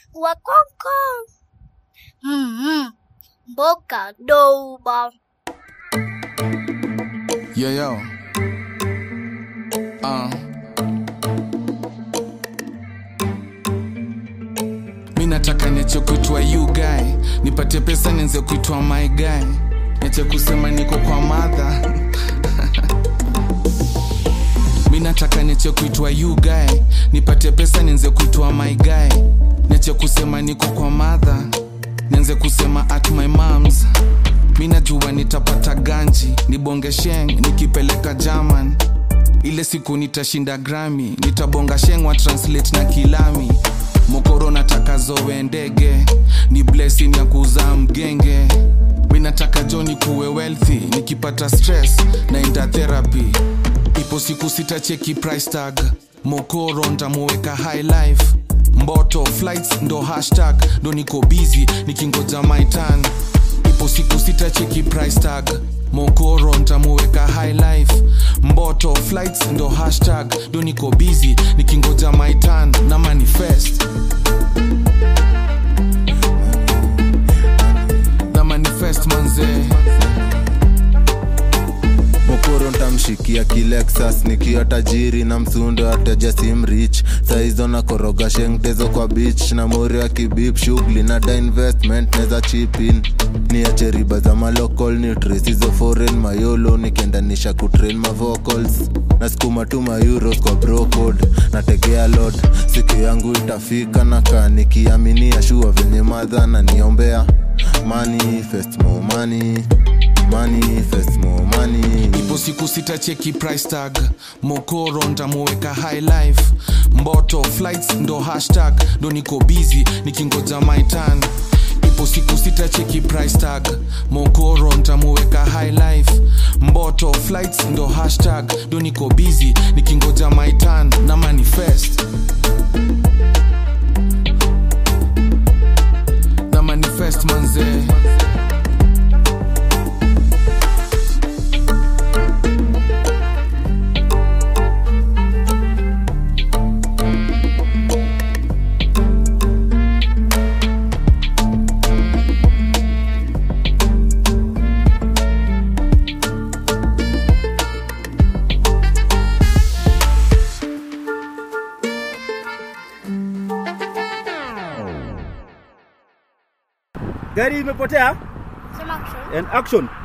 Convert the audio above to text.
Wakonko. Mm-hmm. Mboka douba. Yo, yo. Uh. Mi nataka niache kuitwa you guy, nipate pesa nianze kuitwa my guy, niache kusema niko kwa madha mi nataka niache kuitwa you guy, nipate pesa nianze kuitwa my guy, niache kusema niko kwa madha, nianze kusema at my moms mi najua nitapata ganji nibonge sheng nikipeleka german ile siku nitashinda grami nitabonga sheng wa translate na kilami mokoro nataka zowe ndege ni blessing ya kuzaa mgenge mi nataka joni kuwe wealthy nikipata stress naenda therapy ipo siku sitacheki price tag mokoro ntamuweka high life mboto flights ndo hashtag ndo niko busy nikingoja my turn ipo siku sitacheki price tag mokoro ntamuweka high life mboto flights ndo hashtag ndo niko busy nikingoja my turn na manifest na manifest manzee mokoro ntamshikia kilexas nikiwa tajiri na msundo ateja simrich saizo na koroga shengtezo kwa beach na mori wa kibip shughuli na da investment neza chipin niache riba za malocal nutris hizo foreign mayolo nikiendanisha kutrain mavocals nasukuma tu mayuros kwa brocod nategea lod siku yangu itafika na kaa nikiaminia shua venye madha na niombea manifest more money manifest more money ipo siku sitacheki price tag mokoro ntamuweka high life mboto flights ndo hashtag ndo niko busy nikingoja my turn ipo siku sitacheki price tag mokoro ntamuweka high life mboto flights ndo hashtag ndo niko busy nikingoja my turn na manifest na manifest manzee gari imepotea Sema action. and action